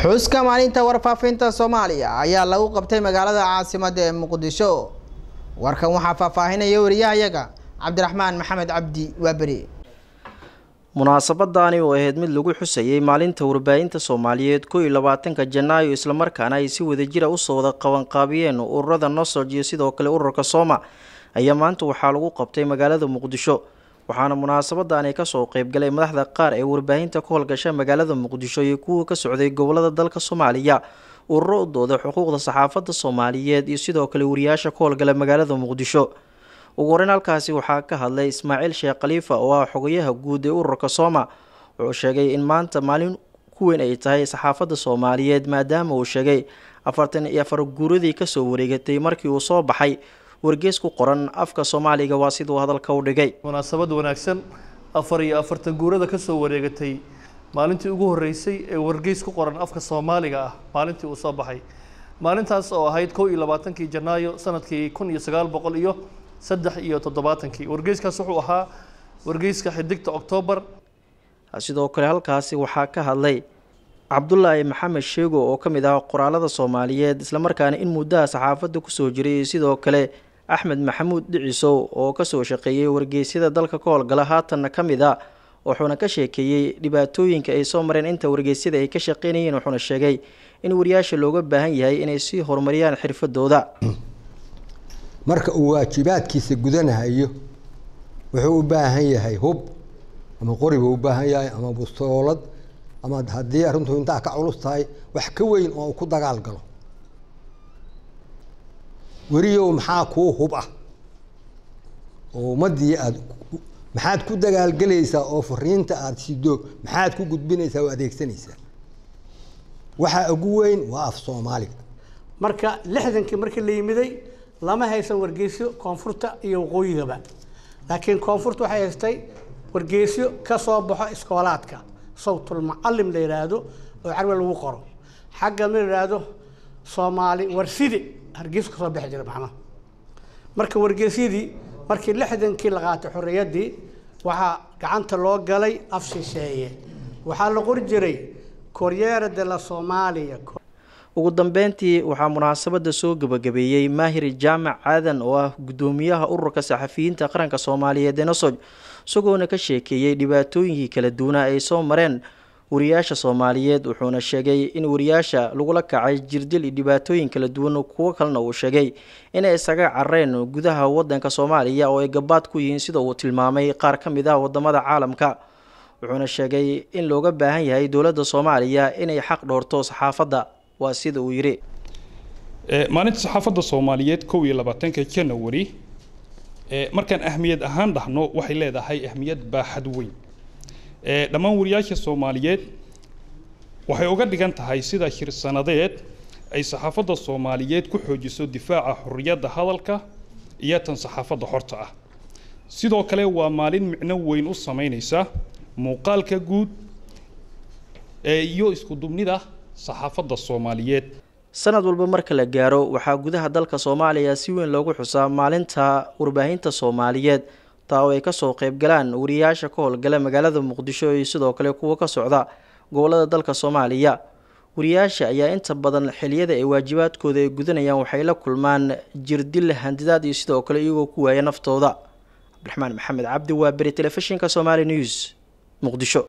xuska maalinta warfaafinta soomaaliya ayaa lagu qabtay magaalada caasimada ee muqdisho warkan waxaa faahfaahinaya wariyahayaga cabdiraxmaan maxamed cabdi waaberi munaasabadaani oo ahayd mid lagu xusayay maalinta warbaahinta soomaaliyeed koo iyo labaatanka janaayo islamarkaana ay si wadajira usoo wada qabanqaabiyeen ururada nosog iyo sidoo kale ururka sooma ayaa maanta waxaa lagu qabtay magaalada muqdisho waxaana munaasabadaani kasoo qeybgalay madaxda qaar ee warbaahinta ka howlgasha magaalada muqdisho iyo kuwa ka socday gobolada dalka soomaaliya ururo u dooda xuquuqda saxaafadda soomaaliyeed iyo sidoo kale wariyaasha ka howlgala magaalada muqdisho ugu horeyn halkaasi waxaa ka hadlay ismaaciil sheekh khaliifa oo ah xogayaha guud ee ururka sooma wuxuu sheegay in maanta maalin ku weyn ay tahay saxaafadda soomaaliyeed maadaama uu sheegay afartan iyo afar guuradii kasoo wareegatay markii uu soo baxay wargees ku qoran afka soomaaliga waa siduu hadalka u dhigay munaasabad wanaagsan afar iyo afartan guurada kasoo wareegatay maalintii ugu horeysay ee wargeys ku qoran afka soomaaliga ah maalintii uu soo baxay maalintaas oo ahayd kow iyo labaatankii janaayo sanadkii kun iyo sagaal boqol iyo saddex iyo toddobaatankii wargeyskaas wuxuu ahaa wargeyska xidigta oktoobar sidoo kale halkaasi waxaa ka hadlay cabdulaahi maxamed sheego oo ka mid ah qoraalada soomaaliyeed islamarkaana in muddaha saxaafadda kusoo jiray sidoo kale axmed maxamuud dhicisow oo kasoo shaqeeyey wargeysyada dalka ka howlgala haatanna ka mid a wuxuuna ka sheekeeyey dhibaatooyinka ay soo mareen inta wargeysyada ay ka shaqeynayeen wuxuuna sheegay in wariyaasha looga baahan yahay inay sii horumariyaan xirfadooda marka uu waajibaadkiisa gudanahayo wuxuu u baahan yahay hub ama qori buu u baahan yahay ama bustoolad ama haddii arrintu intaa ka culus tahay wax ka weyn oo uu ku dagaal galo weriyow maxaa kuu hub ah oo ummaddii aad maxaad ku dagaalgelaysaa oo fariinta aada sido maxaad ku gudbinaysaa oo adeegsanaysaa waxaa ugu weyn waa af soomaaliga marka lixdankii markii la yimiday lama haysan wargeysyo koonfurta iyo waqooyigaba laakiin koonfurta waxay haystay wargeysyo ka soo baxo iskoolaadka sawtul mucalim la yidhaahdo oo carbi lagu qoro xagga la yidhaahdo soomaali warsidi hargeysa kasoo bixi jira macnaha marka wargeysyadii markii lixdankii la qaatay xorriyaddii waxaa gacanta loo galay af shisheeye waxaa la qori jiray koryeera de la soomaaliya ugu dambeyntii waxaa munaasabada soo gebagabeeyey maahir jaamac aadan oo ah guddoomiyaha ururka saxafiyiinta qaranka soomaaliyeed ee nosoj isagoona ka sheekeeyey dhibaatooyinkii kala duwanaa ay soo mareen wariyaasha soomaaliyeed wuxuuna sheegay in wariyaasha lagula kacay jirdil iyo dhibaatooyin kala duwan kuwo kalena uu sheegay inay isaga carareen gudaha wadanka soomaaliya oo ay gabaad ku yihiin sida uu tilmaamay qaar ka mid ah wadamada caalamka wuxuuna sheegay in looga baahan yahay dowladda soomaaliya inay xaq dhoorto saxaafadda waa sida uu yidhi maalinta saxaafadda soomaaliyeed kow iyo labaatanka janawari markaan ahmiyad ahaan dhahno waxay leedahay ahmiyad baaxad weyn dhammaan wariyaasha soomaaliyeed waxay uga dhigan tahay sida shirsanadeed ay saxaafadda soomaaliyeed ku xoojiso difaaca xorriyadda hadalka iyo tan saxaafadda xorta ah sidoo kale waa maalin micno weyn u sameynaysa muuqaalka guud iyo isku dubnida saxaafadda soomaaliyeed sanad walba marka la gaaro waxaa gudaha dalka soomaaliya si weyn loogu xusaa maalinta warbaahinta soomaaliyeed taa oo ay kasoo qeybgalaan wariyaasha ka howlgala magaalada muqdisho iyo sidoo kale kuwa ka socda gobolada dalka soomaaliya wariyaasha ayaa inta badan xiliyada ay waajibaadkooda ay gudanayaan waxay la kulmaan jirdil handidaad iyo sidoo kale iyagoo ku waaya naftooda cabdiraxmaan maxamed cabdi waa beri telefishinka somaali news muqdisho